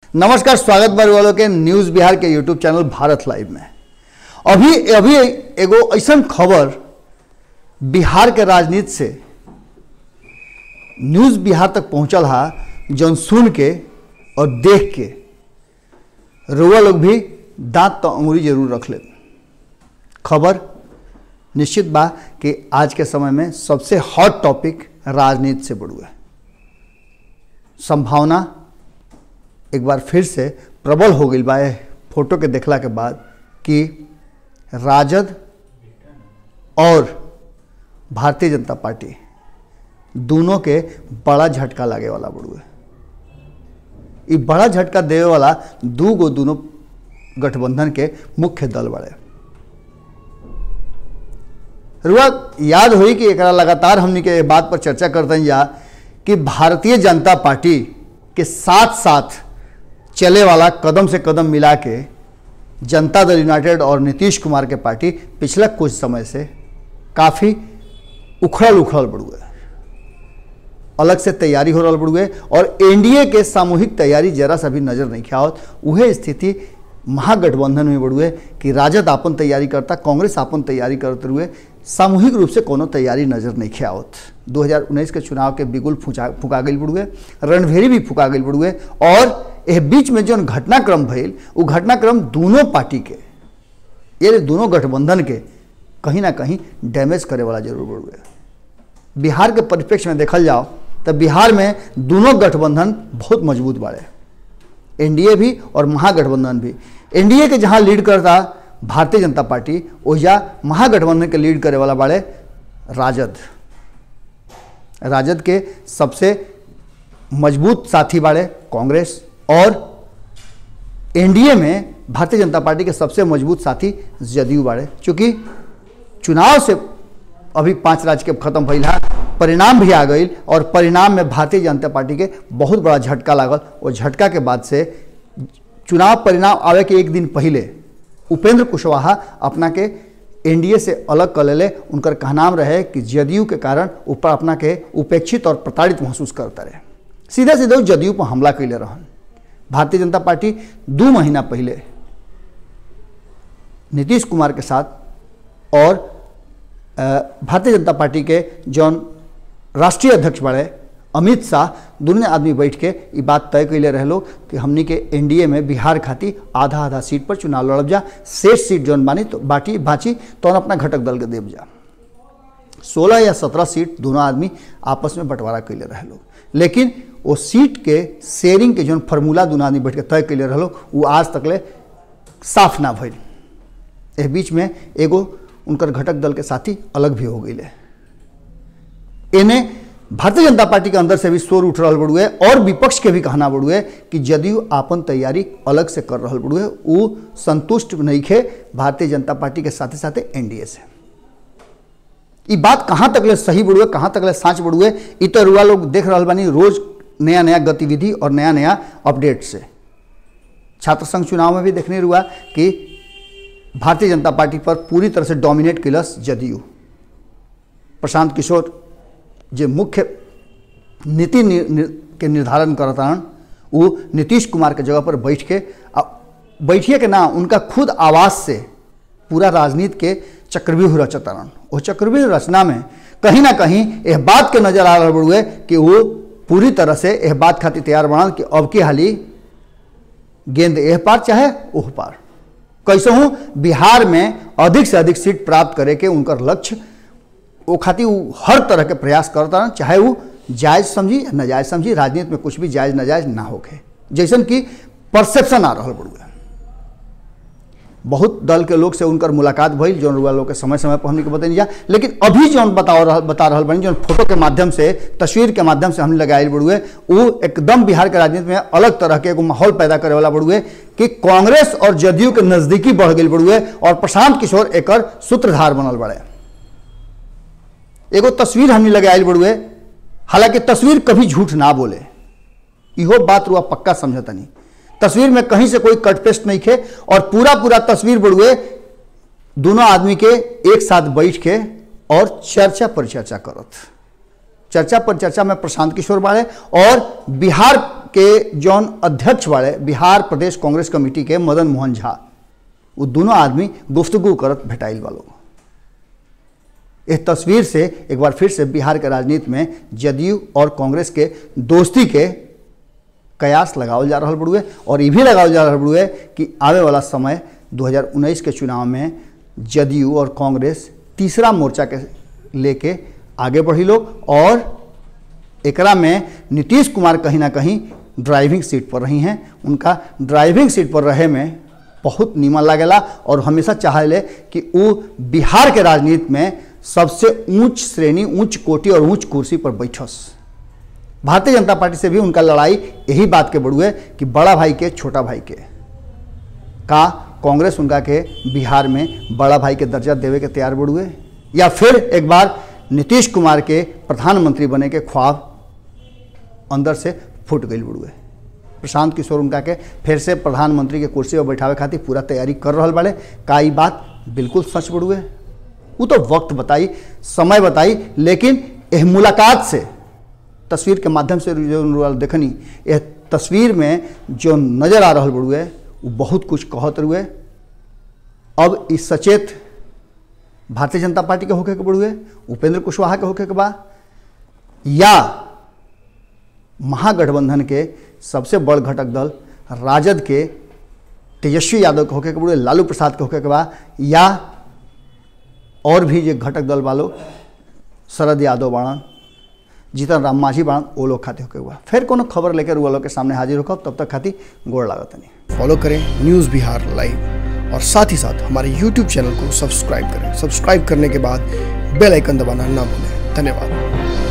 नमस्कार स्वागत बार वालों के न्यूज बिहार के यूट्यूब चैनल भारत लाइव में अभी अभी एगो ऐसा खबर बिहार के राजनीति से न्यूज बिहार तक पहुंचल हा जौन सुन के और देख के रुआ लोग भी दांत तो अंगुरी जरूर रख ले खबर निश्चित बा कि आज के समय में सबसे हॉट टॉपिक राजनीति से बढ़ुआ संभावना एक बार फिर से प्रबल हो गई बा एह फोटो के देखला के बाद कि राजद और भारतीय जनता पार्टी दोनों के बड़ा झटका लागे वाला बड़ुए ई बड़ा झटका देवे वाला दू गो दोनों गठबंधन के मुख्य दल बड़े रुआ याद हुई कि एकरा लगातार हमनी के बात पर चर्चा करते हैं या कि भारतीय जनता पार्टी के साथ साथ चले वाला कदम से कदम मिला के जनता दल यूनाइटेड और नीतीश कुमार के पार्टी पिछले कुछ समय से काफ़ी उखड़ल उखड़ल बढ़ुए अलग से तैयारी हो रहा बढ़ुए और एनडीए के सामूहिक तैयारी जरा सा भी नजर नहीं आवत उहे स्थिति महागठबंधन में बढ़ुए कि राजद आपन तैयारी करता कांग्रेस आपन तैयारी करते हुए सामूहिक रूप से कोनो तैयारी नजर नहीं आवत 2019 के चुनाव के बिगुल फुचा फुका गई बढ़ुए रणभेरी भी फुका गई बढ़ुए और एह बीच में जो घटनाक्रम भइल वो घटनाक्रम दोनों पार्टी के ये दोनों गठबंधन के कहीं ना कहीं डैमेज करे वाला जरूर बढ़ुए बिहार के परिप्रेक्ष्य में देखल जाओ तो बिहार में दोनों गठबंधन बहुत मजबूत बाड़े एनडीए भी और महागठबंधन भी एनडीए के जहां लीड करता भारतीय जनता पार्टी ओहिजा महागठबंधन के लीड करे वाला बाड़े राजद राजद के सबसे मजबूत साथी बाड़े कांग्रेस और एनडीए में भारतीय जनता पार्टी के सबसे मजबूत साथी जदयू बाड़े चूंकि चुनाव से अभी पांच राज्य के खत्म भइल है परिणाम भी आ गई और परिणाम में भारतीय जनता पार्टी के बहुत बड़ा झटका लागल और झटका के बाद से चुनाव परिणाम आवे के एक दिन पहले उपेंद्र कुशवाहा अपना के एनडीए से अलग कर ले उनकर कहनाम रहे कि जदयू के कारण ऊपर अपना के उपेक्षित और प्रताड़ित महसूस करता रहे सीधे सीधे जदयू पर हमला कैले रहन भारतीय जनता पार्टी दो महीना पहले नीतीश कुमार के साथ और भारतीय जनता पार्टी के जौन राष्ट्रीय अध्यक्ष बड़े अमित शाह दोनों आदमी बैठ के ये बात तय कैले रहे लोग कि हमनी के एनडीए में बिहार खातिर आधा आधा सीट पर चुनाव लड़ब जा शेष सीट जौन बानी तो बाटी बाची तो अपना घटक दल के देव जा सोलह या सत्रह सीट दोनों आदमी आपस में बंटवारा कैले रहे लोग लेकिन वो सीट के शेयरिंग के जौन फार्मूला दोनों आदमी बैठ के तय कैले रहे लोग वो आज तक ले साफ ना भइल एह बीच में एगो उनकर घटक दल के साथी अलग भी हो गई इन्हें भारतीय जनता पार्टी के अंदर से भी शोर उठ रहा बड़ुए और विपक्ष के भी कहना बड़ुए कि जदयू आपन तैयारी अलग से कर रहा बड़ुए वो संतुष्ट नहीं खे भारतीय जनता पार्टी के साथे साथे एनडीए से ये बात कहाँ तक ले सही बड़ुए कहाँ तक ले साँच बड़ुए ये तो रुआ लोग देख रहा बानी रोज नया नया गतिविधि और नया नया अपडेट से छात्र संघ चुनाव में भी देखने रुआ कि भारतीय जनता पार्टी पर पूरी तरह से डोमिनेट किलस जदयू प्रशांत किशोर जो मुख्य नीति नि, नि, के निर्धारण करतान वो नीतीश कुमार के जगह पर बैठ के बैठिए के ना उनका खुद आवाज़ से पूरा राजनीति के चक्रव्यूह रचतारन वो चक्रव्यूह रचना में कहीं ना कहीं यह बात के नजर आ रहा बड़ुए कि वो पूरी तरह से यह बात खातिर तैयार बनल कि अब की हाली गेंद एह पार चाहे ओह पार कैसे हूँ बिहार में अधिक से अधिक सीट प्राप्त करे के उनकर लक्ष्य वो खातिर वो हर तरह के प्रयास करता रह चाहे वो जायज़ समझी या नाजायज़ समझी राजनीति में कुछ भी जायज़ नाजायज़ ना होके जैसन कि परसेप्शन आ रहा बड़ुआ बहुत दल के लोग से उनकर मुलाकात भइल जौन रुआ लोग के समय समय पर हमने के बताई जा लेकिन अभी जौन बताओ रहा बता रहा बनी जौन फोटो के माध्यम से तस्वीर के माध्यम से हमने लगाए बड़ुए वो एकदम बिहार के राजनीति में अलग तरह के एगो माहौल पैदा करे वाला बड़ुए कि कांग्रेस और जदयू के नजदीकी बढ़ गई बड़ुए और प्रशांत किशोर एक सूत्रधार बनल बड़े एगो तस्वीर हमने लगाए बड़ुए हालांकि तस्वीर कभी झूठ ना बोले इहो बात रुआ पक्का समझता नहीं तस्वीर में कहीं से कोई कट पेस्ट नहीं खे और पूरा पूरा तस्वीर बड़ुए दोनों आदमी के एक साथ बैठ के और चर्चा पर चर्चा करत चर्चा पर चर्चा में प्रशांत किशोर बाड़े और बिहार के जौन अध्यक्ष वाले बिहार प्रदेश कांग्रेस कमेटी के मदन मोहन झा वो दोनों आदमी गुफ्तगु करत भेटाइल वालों इस तस्वीर से एक बार फिर से बिहार के राजनीति में जदयू और कांग्रेस के दोस्ती के कयास लगावल जा रहा बड़ुए और ये भी लगावल जा रहा बड़ुए कि आवे वाला समय 2019 के चुनाव में जदयू और कांग्रेस तीसरा मोर्चा के लेके आगे बढ़ी लोग और एकरा में नीतीश कुमार कहीं ना कहीं ड्राइविंग सीट पर रही हैं उनका ड्राइविंग सीट पर रहे में बहुत नीमन लागेला और हमेशा चाहले कि वो बिहार के राजनीति में सबसे ऊंच श्रेणी ऊंच कोटि और ऊंच कुर्सी पर बैठस भारतीय जनता पार्टी से भी उनका लड़ाई यही बात के बड़ुए कि बड़ा भाई के छोटा भाई के का कांग्रेस उनका के बिहार में बड़ा भाई के दर्जा देवे के तैयार बड़ुए या फिर एक बार नीतीश कुमार के प्रधानमंत्री बने के ख्वाब अंदर से फूट गई बड़ुए प्रशांत किशोर उनका के फिर से प्रधानमंत्री के कुर्सी पर बैठावे खातिर पूरा तैयारी कर रहा बाड़े का ई बात बिल्कुल सच बड़ुए वो तो वक्त बताई समय बताई लेकिन यह मुलाकात से तस्वीर के माध्यम से जो देखनी यह तस्वीर में जो नज़र आ रहा बड़ुए वो बहुत कुछ कहत रुए अब इस सचेत भारतीय जनता पार्टी के होके के बड़ुए उपेंद्र कुशवाहा के होके के बा या महागठबंधन के सबसे बड़ घटक दल राजद के तेजस्वी यादव के होके के बड़ुए लालू प्रसाद के होके के बा या और भी जो घटक दल वालों शरद यादव बाणन जीतन राम मांझी बाणन वो लोग खाते होके हुआ फिर कोनो खबर लेकर वो लोग के सामने हाजिर होकर तब तक खाती गोड़ लागत नहीं फॉलो करें न्यूज़ बिहार लाइव और साथ ही साथ हमारे यूट्यूब चैनल को सब्सक्राइब करें सब्सक्राइब करने के बाद बेल आइकन दबाना ना भूलें धन्यवाद